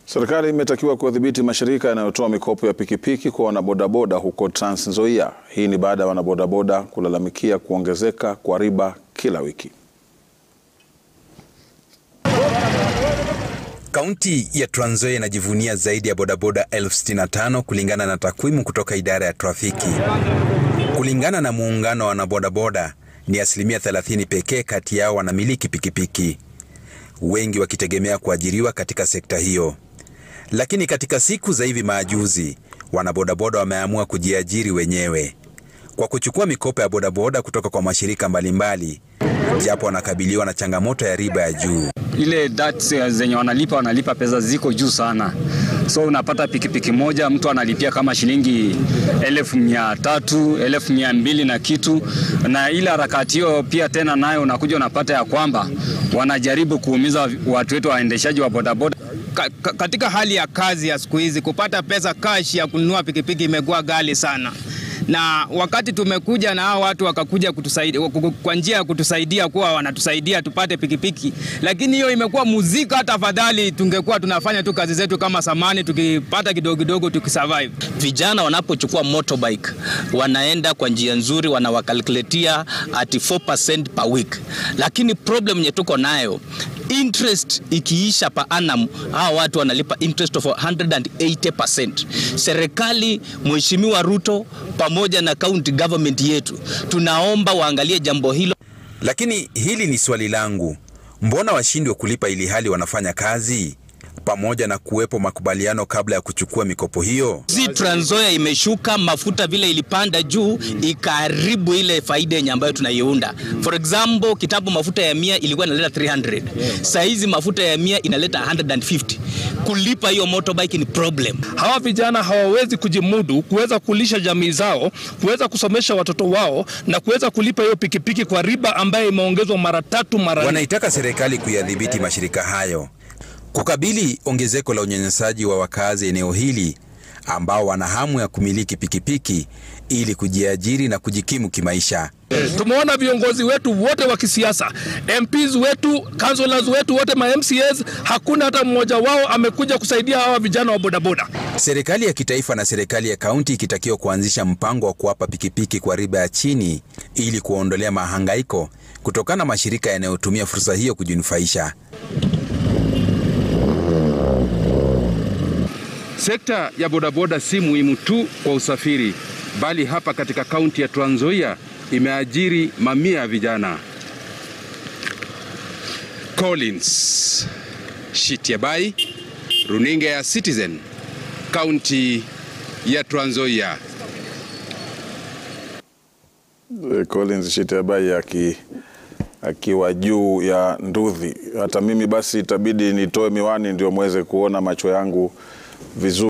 Serikali imetakiwa kudhibiti mashirika yanayotoa mikopo ya pikipiki kwa wanabodaboda huko Trans Nzoia. Hii ni baada ya wanabodaboda kulalamikia kuongezeka kwa riba kila wiki. Kaunti ya Trans Nzoia inajivunia zaidi ya bodaboda elfu sitini na tano kulingana na takwimu kutoka idara ya trafiki. Kulingana na muungano wa wanabodaboda, ni asilimia 30 pekee kati yao wanamiliki pikipiki, wengi wakitegemea kuajiriwa katika sekta hiyo. Lakini katika siku za hivi majuzi, wanabodaboda wameamua kujiajiri wenyewe kwa kuchukua mikopo ya bodaboda kutoka kwa mashirika mbalimbali, japo wanakabiliwa na changamoto ya riba ya juu. Ile debts zenye wanalipa wanalipa pesa ziko juu sana, so unapata pikipiki moja mtu analipia kama shilingi elfu mia tatu elfu mia mbili na kitu, na ile harakati hiyo pia tena nayo unakuja unapata ya kwamba wanajaribu kuumiza watu wetu waendeshaji wa bodaboda. Ka, ka, katika hali ya kazi ya siku hizi kupata pesa cash ya kununua pikipiki imekuwa ghali sana, na wakati tumekuja na hao watu wakakuja kutusaidia kwa njia ya kutusaidia kuwa wanatusaidia tupate pikipiki, lakini hiyo imekuwa muzika. Hata afadhali tungekuwa tunafanya tu kazi zetu kama samani, tukipata kidogo kidogo tukisurvive. Vijana wanapochukua motorbike wanaenda kwa njia nzuri, wanawakalkuletia at 4% per week, lakini problem yenye tuko nayo interest ikiisha pa annum, hawa watu wanalipa interest of 180%. Serikali, Mheshimiwa Ruto pamoja na county government yetu, tunaomba waangalie jambo hilo. Lakini hili ni swali langu, mbona washindwe kulipa ili hali wanafanya kazi, pamoja na kuwepo makubaliano kabla ya kuchukua mikopo hiyo? Si Trans Nzoia imeshuka mafuta vile ilipanda juu ikaharibu ile faida yenye ambayo tunaiunda. For example, kitambo mafuta ya mia ilikuwa inaleta 300. Saa hizi mafuta ya mia inaleta 150. Kulipa hiyo motorbike ni problem. Hawa vijana hawawezi kujimudu kuweza kulisha jamii zao, kuweza kusomesha watoto wao na kuweza kulipa hiyo pikipiki kwa riba ambayo imeongezwa mara tatu mara nne. Wanaitaka serikali kuyadhibiti mashirika hayo kukabili ongezeko la unyanyasaji wa wakazi eneo hili ambao wana hamu ya kumiliki pikipiki ili kujiajiri na kujikimu kimaisha. Tumeona viongozi wetu wote wa kisiasa, MPs wetu, councillors wetu wote, ma MCAs, hakuna hata mmoja wao amekuja kusaidia hawa vijana wa bodaboda. Serikali ya kitaifa na serikali ya kaunti ikitakiwa kuanzisha mpango wa kuwapa pikipiki kwa riba ya chini ili kuwaondolea mahangaiko kutokana na mashirika yanayotumia fursa hiyo kujinufaisha. Sekta ya bodaboda si muhimu tu kwa usafiri, bali hapa katika kaunti ya Trans Nzoia imeajiri mamia ya vijana. Collins Shitiabai, runinga ya Citizen, kaunti ya Trans Nzoia. Collins Shitiabai aki akiwa juu ya nduthi. Hata mimi basi itabidi nitoe miwani ndio mweze kuona macho yangu vizuri.